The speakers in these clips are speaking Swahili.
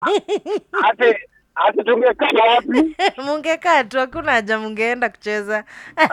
ati ati tungekaa wapi? mungekaa tu hakuna haja mungeenda kucheza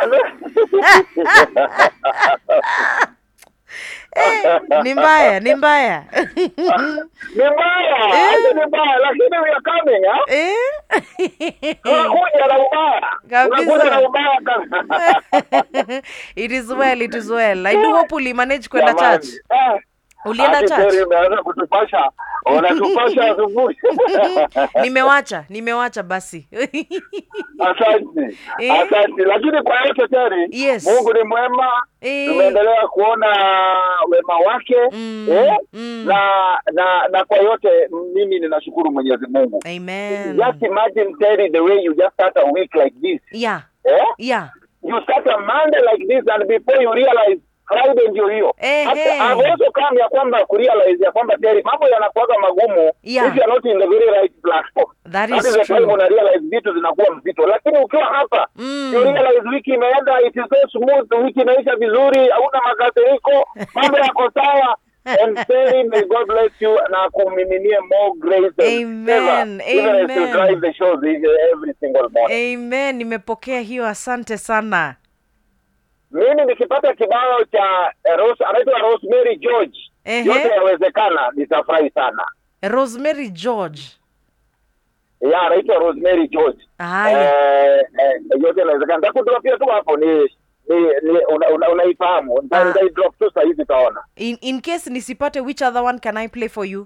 eh, ni mbaya ni mbaya ni mbaya, ati ni mbaya, lakini we are coming, ha? eh? Tunakuja na ubaya, Kabisa. tunakuja na ubaya kabisa. it is well it is well i do hope ulimanage kwenda Jamani, church eh, ulienda ati church Terry umeanza kutupasha, unatupasha asubuhi. nimewacha nimewacha basi Asante, Eh? asante. Lakini kwa yote Terry, Yes. Mungu ni mwema, Eh. tumeendelea kuona wema wake Mm, eh? mm. na na na kwa yote mimi ninashukuru Mwenyezi Mungu. amen Just imagine Terry the way you just start a week like this. yeah Eh? yeah You start a Monday like this and before you realize Friday ndio hiyo. Ehe. Hata I've also come ya kwamba kurealize ya kwamba Terry mambo yanakuwaga magumu Yeah. if you are not in the very right platform. That That is is the time true. una realize vitu zinakuwa mzito, lakini ukiwa hapa Mm. you realize wiki imeenda, it is so smooth, wiki inaisha vizuri, hauna makasiriko, mambo yako sawa. And Terry, may God bless you na kumiminie more grace and Amen, favor, even as you amen. drive the shows every single morning. amen nimepokea hiyo asante sana Mimi nikipata kibao cha eh, Rose, anaitwa Rosemary George, Ehe. yote yawezekana, nitafurahi sana. rosemary george Ya, anaitwa Rosemary George. haya Eh, eh, yote inawezekana. Nitakudropia tu hapo ni ni, ni una, una, unaifahamu. Nita- Ah. Nitaidrop tu saa hizi utaona. in, in case nisipate which other one can i play for you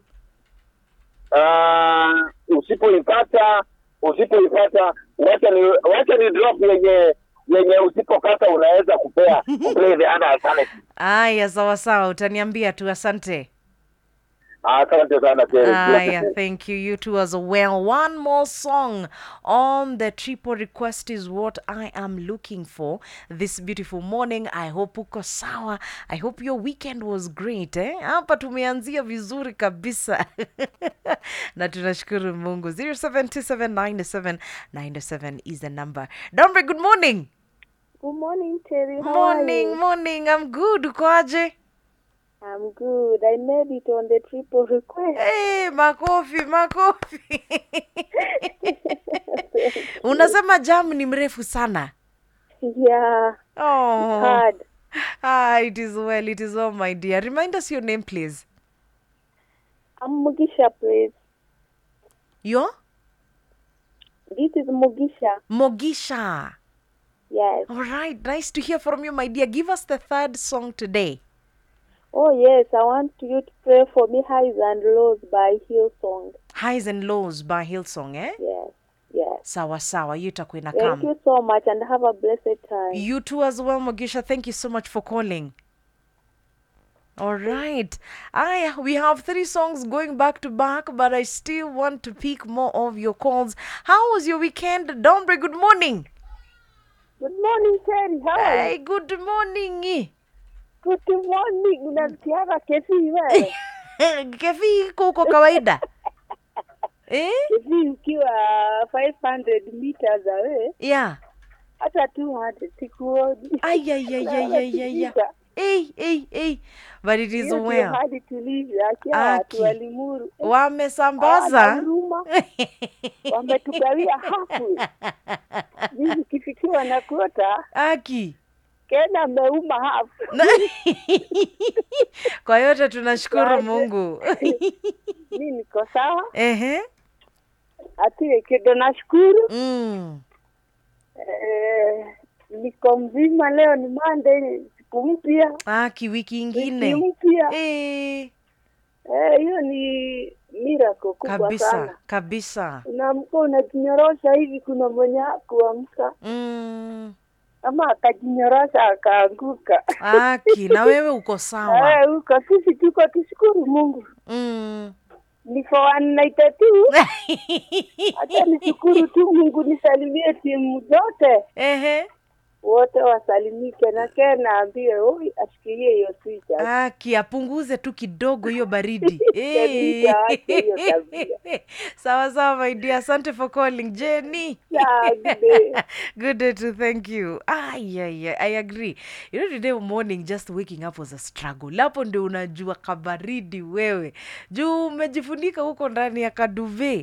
Uh, usipoipata usipoipata wacha ni wacha ni drop yenye yenye usipopata unaweza kupea kuplay the other alternative. aya sawa sawa utaniambia tu asante Asante sana Terry. Aya, thank you. You too as well. One more song on the triple request is what I am looking for this beautiful morning. I hope uko sawa. I hope your weekend was great. Eh? Hapa tumeanzia vizuri kabisa. na tunashukuru Mungu. 07279797 is the number. Dombe, good morning. Good morning, Terry. How morning, are you? morning. I'm good. Ukoaje? I'm good. I made it on the triple request. Hey, makofi makofi unasema jam ni mrefu sana Yeah, oh. hard. ah, it is well it is well my dear remind us your name please I'm Mugisha, please. your This is Mugisha. mogisha Yes. all right nice to hear from you my dear give us the third song today Oh, yes. I want you to pray for me, Highs and Lows by Hillsong. highs and lows by hillsong eh Yes. Yes. sawa sawa hiyo itakuwa Thank inakam you so much and have a blessed time. You too as well, Mogisha. Thank you so much for calling. All right. I we have three songs going back to back, but I still want to pick more of your calls. How was your weekend? Dombre, good morning. Good morning, Terry. How are you? Hey, good morning. Good morning. Unasikiaga kesi wewe? Kefi iko huko kawaida. eh? Kesi ukiwa 500 meters away, Yeah. hata 200 sikuoni. Ay, ay, ay, ay, ay, ay, ay. Hey, hey, hey. But it is Hiyo ndio well. hadi tulivyo, akia Aki. watu walimuru Eh, Wamesambaza. hawana huruma, wametugawia hafu. Mimi kifikiwa na kuota Aki. Kena ameuma hafu. Na- kwa yote tunashukuru Yaani. mungu Mi niko sawa, ehe ati kido nashukuru. mm. Eh, niko mzima, leo ni Monday, siku mpya, aki wiki wiki ingine mpya. Eh, Eh, hiyo ni miracle kubwa kabisa sana. kabisa Unaamka unajinyorosha hivi, kuna mwenye kuamka mm. ama akajinyorosha akaanguka. aki na wewe uko sawa Eh, huko sisi tuko tushukuru Mungu. mm. Ni for one night tu. Hata nishukuru tu Mungu, nisalimie timu zote ehe wote wasalimike na Ken naambie oi ashikilie hiyo switch. aki apunguze tu kidogo hiyo baridi Baridi, aache hiyo tabia. sawa sawa my dear asante for calling jenny Yeah, good day. good day to thank you ah, yeah, yeah, i agree you know today morning just waking up was a struggle hapo ndio unajua kabaridi wewe juu umejifunika huko ndani ya kaduve